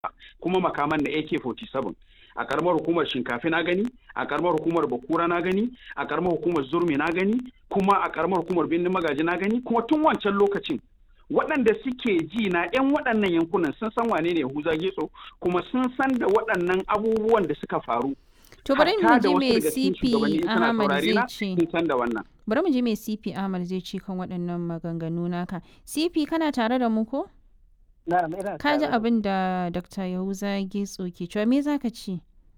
kuma makaman na AK47 a karamar hukumar shinkafi na gani a karamar hukumar bakura na gani a karamar hukumar zurmi na gani kuma a karamar hukumar birnin magaji na gani kuma tun wancan lokacin waɗanda suke ji na 'yan waɗannan yankunan sun san wane ne Yahuza Getso kuma sun san da waɗannan abubuwan da suka faru. To bari mu ji me daga cikin CP shugabanni suna Ahmad saurare na, zai ce. Sun san da wannan. Bari mu ji me CP Ahmad zai ce kan waɗannan maganganu naka. CP kana tare da mu ko? Na'am ina Ka ji tare da abin da Dr. Yahuza Getso ke cewa me zaka ce?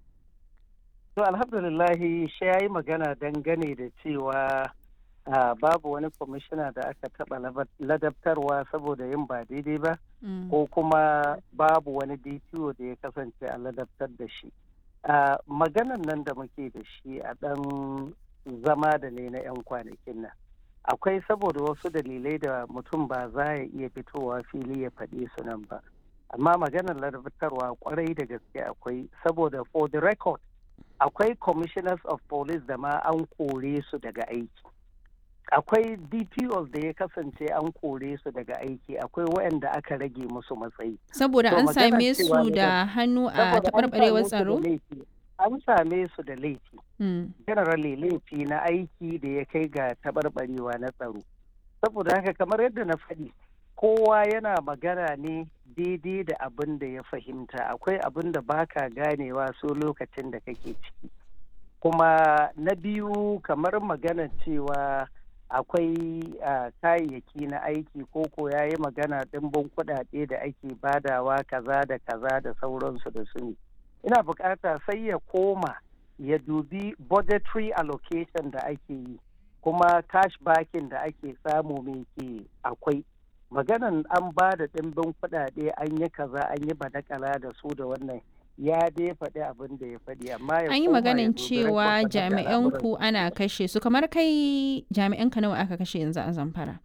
To alhamdulillahi shi ya yi magana dangane da cewa ah, babu wani kwamishina da aka taɓa labar- ladabtarwa saboda yin ba daidai ba Mm. ko kuma babu wani DPO da ya kasance a ladabtar da shi. Ah, Maganan nan da muke da shi a ɗan zama da ne na 'yan kwanakin nan. Akwai saboda wasu dalilai da mutum ba za ya iya fitowa fili ya faɗi su nan ba. Amma maganar ladabtarwa kwarai da gaske akwai saboda for the record akwai commissioners of police da ma an kore su daga aiki akwai dpos da ya kasance an kore su daga aiki akwai waɗanda aka rage musu matsayi Saboda To an magana same cewa su ne da hannu a Saboda an taɓarɓarewar same su da tsaro? laifi. an same su da laifi Mm. generally laifi na aiki da ya kai ga taɓarɓarewa na tsaro saboda haka kamar yadda na faɗi kowa yana magana ne daidai da abin da ya fahimta akwai abin da baka ganewa so lokacin da kake ciki kuma na biyu kamar magana cewa akwai ah, kayayyaki na aiki ko ko ya yi magana ɗimbin kuɗaɗe da ake badawa kaza da kaza da sauransu da su ne ina bukata sai ya koma ya dubi budgetary allocation da ake yi kuma cash backing da ake samu mai ke akwai maganan an ba da ɗimbin kuɗaɗe an yi kaza an yi badakala da su da wannan ya dai faɗi abin da ya faɗi amma ya An yi koma ya maganin dubi cewa record da jami'an al'amuran ku ana kashe su kamar kai jami'an ka nawa aka kashe yanzu a Zamfara?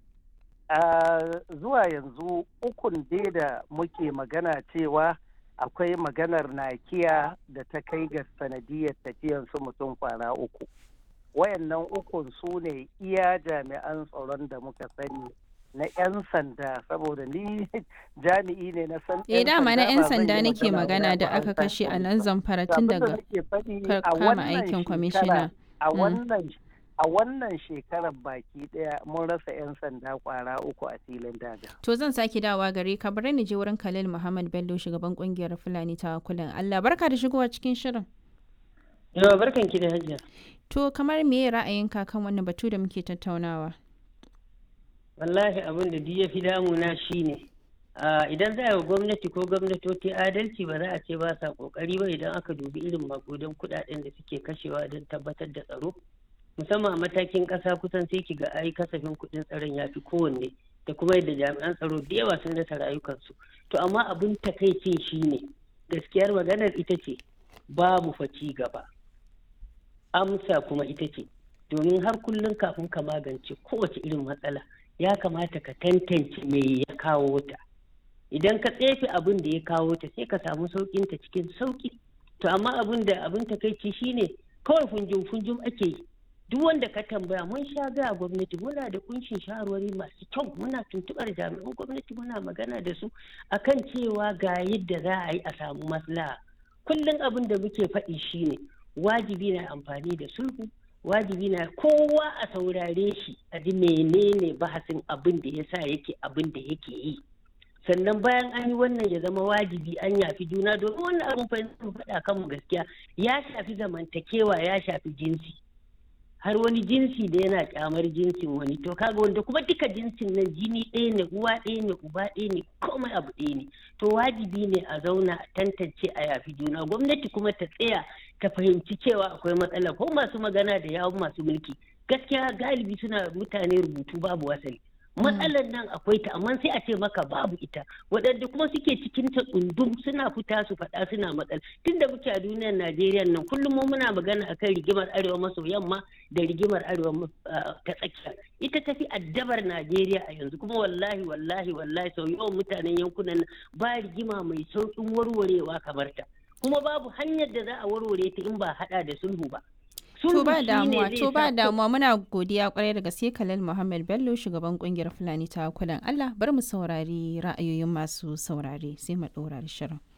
a zuwa yanzu ukun dai da muke magana cewa akwai maganar nakiya da ta kai ga sanadiyar tafiyan su mutum kwana uku wayannan ukun su ne iya jami'an tsaron da muka sani na 'yan sanda saboda ni jami'i ne na san Eh dama na 'yan ba zan sanda yi nake magana magana ba da an aka san kashe a police nan ba. Zamfara To tun abin da daga nake faɗi ka- a kama wannan aikin shekara- kwamishina. a Mm. wannan a wannan shekarar baki daya mun rasa 'yan sanda kwara uku a filin daga. To zan sake dawa gare ka bari ni je wurin Khalil Muhammad Bello shugaban kungiyar Fulani ta kulan Allah barka da shigowa cikin shirin. Yawa barkan ki da hajiya. To kamar me ra'ayinka kan wannan batu da muke tattaunawa? Wallahi abin da duk ya fi damuna shi ne. Idan za a yi wa gwamnati ko gwamnatoci adalci ba za a ce ba sa kokari ba idan aka dubi irin makudan kudaden da suke kashewa don tabbatar da tsaro. Musamman a matakin kasa kusan sai ki ga ai kasafin kudin tsaron ya fi kowanne da kuma yadda jami'an tsaro da yawa sun rasa rayukansu. To amma abin takaicin shi ne gaskiyar maganar ita ce babu fa ci gaba. amsa kuma ita ce domin har kullum kafin ka magance kowace irin matsala ya kamata ka tantance me ya kawo ta idan ka tsefe abin da ya kawo ta sai ka samu saukin ta cikin sauki to amma abin da abin takaici shine kawai funjum funjum ake yi duk wanda ka tambaya mun sha gaya gwamnati muna da kunshin shawarwari masu kyau muna tuntubar jami'an gwamnati muna magana da su akan cewa ga yadda za a yi a samu maslaha kullum abin da muke faɗi shine wajibi na amfani da sulhu wajibi na kowa a saurare shi a ji menene bahasin abin da ya sa yake abin da yake yi sannan bayan an yi wannan ya zama wajibi an yafi juna domin wannan abin fa faɗa kanmu gaskiya ya shafi zamantakewa ya shafi jinsi har wani jinsi da yana kyamar jinsin wani to kaga wanda kuma duka jinsin nan jini ɗaya ne uwa ɗaya ne uba ɗaya ne komai abu ɗaya ne to wajibi ne a zauna a tantance a yafi juna gwamnati kuma ta tsaya ta fahimci cewa akwai matsala ko masu magana da yawon masu mulki gaskiya galibi suna mutane rubutu babu wasali matsalar nan akwai ta amma sai a ce maka babu ita waɗanda kuma suke cikin ta tsundum suna fita su faɗa suna matsala tunda muke a duniyar najeriya nan kullum mu muna magana akan rigimar arewa maso yamma da rigimar arewa ta tsakiya ita tafi addabar najeriya a yanzu kuma wallahi wallahi wallahi sau yawan mutanen yankunan ba rigima mai sauƙin warwarewa kamar ta kuma babu hanyar da za a warware ta in ba haɗa da sulhu ba To ba shine damuwa, zai to ba sa ko- damuwa muna godiya kwarai da gaske Khalil Muhammad Bello shugaban kungiyar Fulani ta kulan Allah bar mu saurari ra'ayoyin masu saurare sai mu ɗora da shirin.